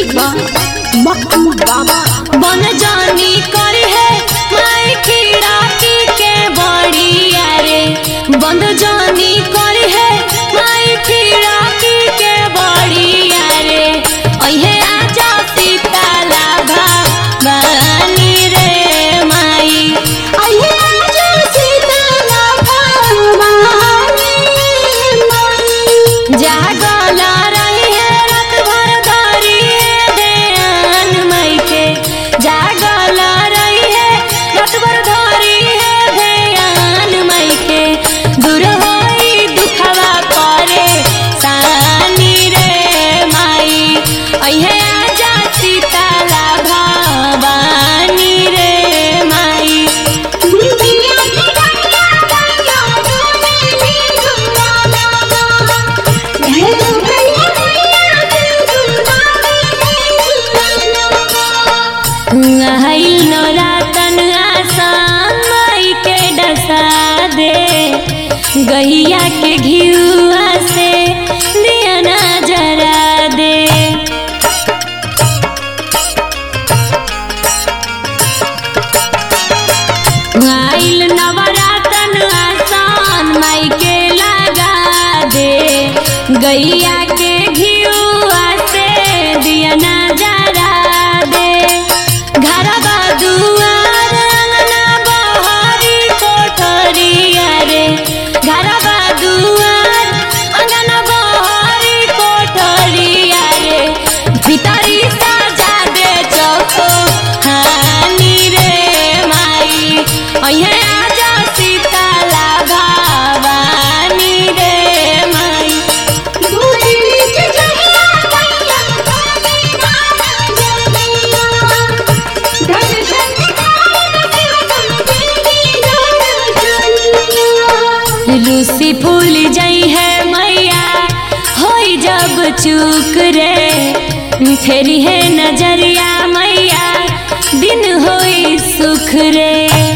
music बा मक्कू बाबा बन जानी करी है माई खीराकी के बड़िया रे बंद जानी करी है माई खीराकी के बड़िया रे अहे आजा सीताला भवानी रे माई अये आजा सीताला भवानी माई जागल रही है रात भर धरी है ध्यान माई के जागल रही है रात भर धरी है ध्यान माई के दूर होई दुखवा करे सानी रे माई अहे आजा सीताला भवानी रे माई बिटिया की गैया गैया तूने भी सुना ना घेरो गैया गैया तू सुना ना आइल नौरातन आसान माई के डसा दे गैया के घियुआ से दिया ना जरा दे आइल नवरातन आसान माई के लगा दे गैया के घियुआ से दिया ना जरा दे घरवा दुआर अंगना बहारी कोठरिया रे घरवा दुआर अंगना बहारी कोठरिया रे भीतरी सजा दे चौको हानी रे माई अहे आजा सीताला भवानी रे माई दूरी नीचे जहिया गैया तूने नाना जमिया दर्शन दिखाए शिव तुम तेरी दर्शनिया लूसी फूल जई है मैया होई जब चूक रे फेरी है नजरिया मैया दिन होई सुख रे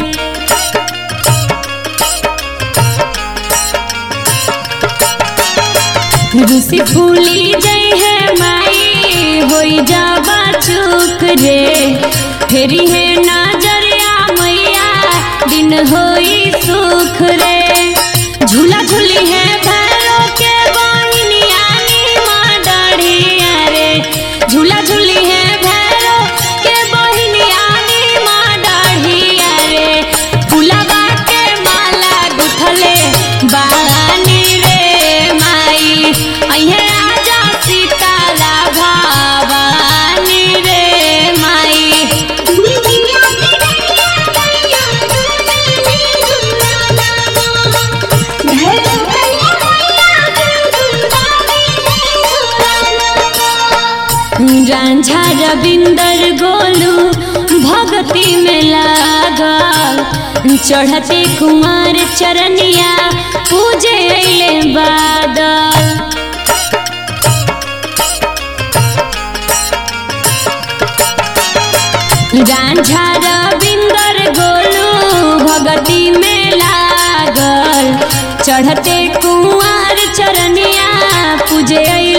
रूसी फूली जई है माई होई जाबा चूक रे फेरी है नजरिया मैया दिन होई सुख रे झूला झूली है भैरो के बहिनिया नी माँ डढ़िया रे झूला झूली है भैरो के बहिनिया नी माँ डढ़िया रे फुलवा के माला गुथले बानी रे माई अहे आजा सीताला भवानी रे माई बिटिया की गैया गैया तूने भी सुना ना घेरो गैया गैया तू सुना ना रांझा रविंदर गोलू भक्ति में लागल चढ़ते कुमार चरनिया पूजे अइले बादल रांझा रविंदर गोलू भगती में लागल चढ़ते कुंवर चरनिया पूजे